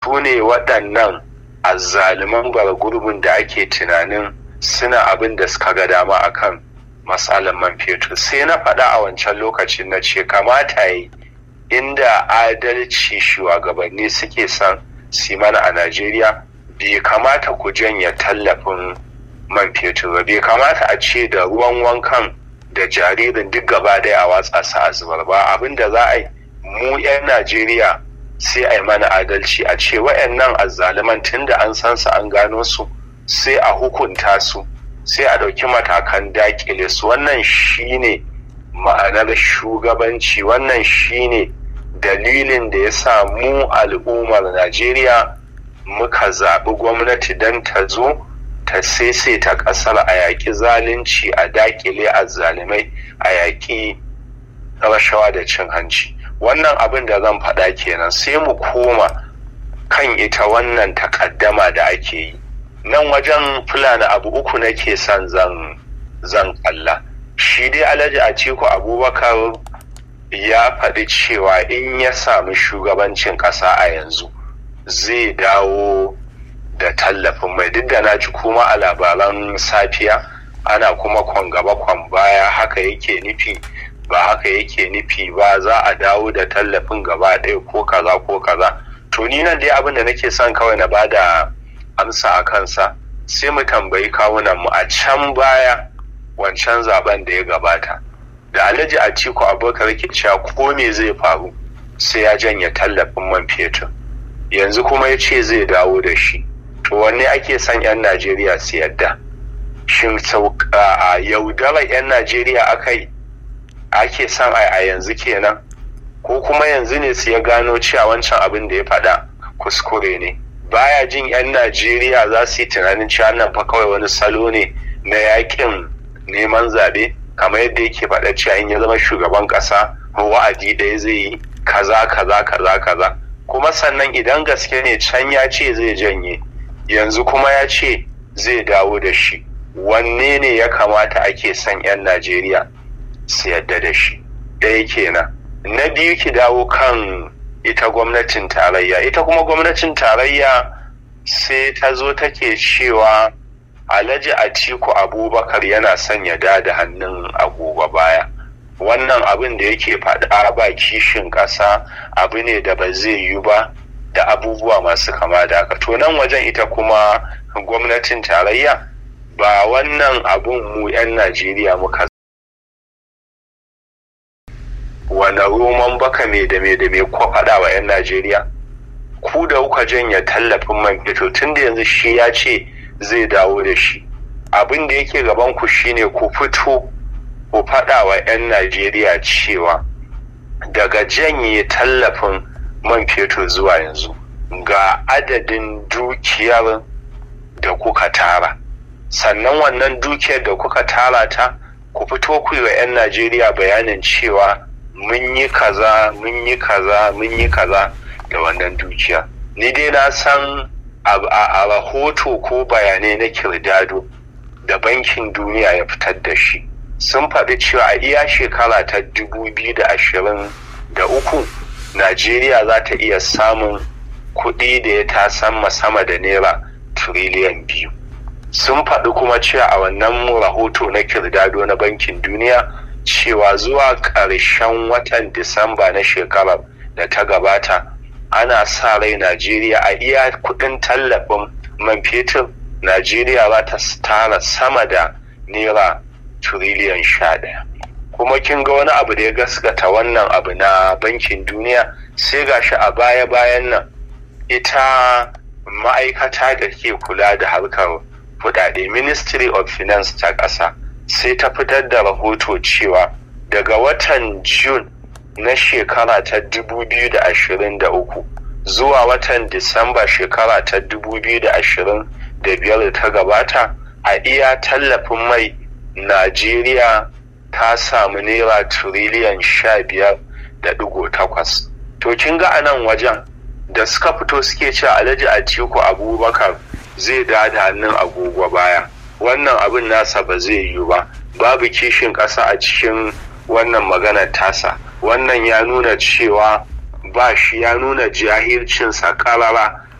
su ne waɗannan azzaluman gurbin da ake tunanin suna abin da suka ga dama akan matsalar man fetur sai na faɗa a wancan lokacin na ce kamata yi inda adalci shugabanni suke son simana a najeriya bai kamata ku janye tallafin man fetur ba bai kamata a ce da ruwan wankan da jaririn duk gaba ɗaya a watsa su a zubar ba abin da za a yi mu 'yan najeriya sai a yi mana adalci a ce wa'annan azzaluman tun da an san su an gano su sai a hukunta su sai a ɗauki matakan dakile su wannan shine ma'anar shugabanci wannan shine dalilin da ya sa mu al'ummar najeriya muka zaɓi gwamnati don ta zo ta ta ƙasar a yaƙi zalunci a dakile azzalimai a yaƙi rashawa da cin hanci wannan abin da zan faɗa kenan sai mu koma kan ita wannan takaddama da ake yi nan wajen fulani abu uku nake son zan zan kalla shi dai alhaji a ciku abubakar ya faɗi cewa in ya sami shugabancin ƙasa a yanzu zai dawo da tallafin mai duk da na ji kuma a labaran safiya ana kuma kwan gaba kwan baya haka yake nufi ba haka yake nufi ba za a dawo da tallafin gaba ɗaya ko kaza ko kaza to ni nan dai abin da nake son kawai na bada amsa a kansa sai mu tambayi kawunan mu a can baya wancan zaben da ya gabata da alhaji atiku abubakar ke cewa ko me zai faru sai ya janye tallafin man fetur yanzu kuma ya ce zai dawo da shi to wanne ake son 'yan najeriya su yadda shin a yaudarar 'yan najeriya akai ake son a yanzu kenan ko kuma yanzu ne su ya gano cewa wancan abin da ya faɗa kuskure ne baya jin 'yan najeriya za su yi tunanin cewa nan fa kawai wani salo ne na yakin neman zaɓe kamar yadda yake faɗa cewa in ya zama shugaban ƙasa wa'adi ɗaya zai yi kaza kaza kaza kaza kuma sannan idan gaske ne can ya ce zai janye yanzu kuma ya ce zai dawo da shi wanne ne ya kamata ake son 'yan najeriya su yadda da shi ɗaya kenan na biyu ki dawo kan ita gwamnatin tarayya ita kuma gwamnatin tarayya sai ta zo take cewa alhaji atiku abubakar yana son ya da da hannun agogo baya wannan abin da yake faɗa ba kishin ƙasa abu ne da ba zai yi ba da abubuwa masu kama da haka to nan wajen ita kuma gwamnatin tarayya ba wannan abun mu 'yan najeriya muka wane roman baka me da me da me ko faɗa wa 'yan najeriya ku da kuka janya tallafin man fetur tun da yanzu shi ya ce zai dawo da shi abin da yake gaban ku shine ku fito ku faɗa wa 'yan najeriya cewa daga janye tallafin man fetur zuwa yanzu ga adadin dukiyar da kuka tara sannan wannan dukiyar da kuka tara ta ku fito ku yi wa 'yan najeriya bayanin cewa mun yi kaza mun yi kaza mun yi kaza da wannan dukiya ni dai na san a rahoto ko bayanai na kirdado da bankin duniya ya fitar da shi sun faɗi cewa a iya shekara ta 2023 najeriya za ta iya samun kuɗi da ya tasan sama da naira tiriliyan biyu sun faɗi kuma cewa a wannan rahoto na kirdado na bankin duniya cewa zuwa ƙarshen watan disamba na shekarar da ta gabata ana sa rai najeriya a iya kudin tallafin man fetur najeriya za ta tara sama da naira tiriliyan sha ɗaya kuma kin ga wani abu da ya gaskata wannan abu na bankin duniya sai gashi a baya-bayan nan ita ma'aikata da ke kula da harkar kudade ministry of finance ta ƙasa sai ta fitar da rahoto cewa daga watan june na shekara ta 2023 zuwa watan disamba shekara ta 2025 da ta gabata a iya tallafin mai najeriya ta samu naira tiriliyan 15.8 to kin ga anan wajen da suka fito suke cewa alhaji atiku abubakar zai da hannun agogo baya wannan abin nasa ba zai yiwu ba babu kishin ƙasa a cikin wannan maganar tasa wannan ya nuna cewa ba shi ya nuna jahilcinsa ƙarara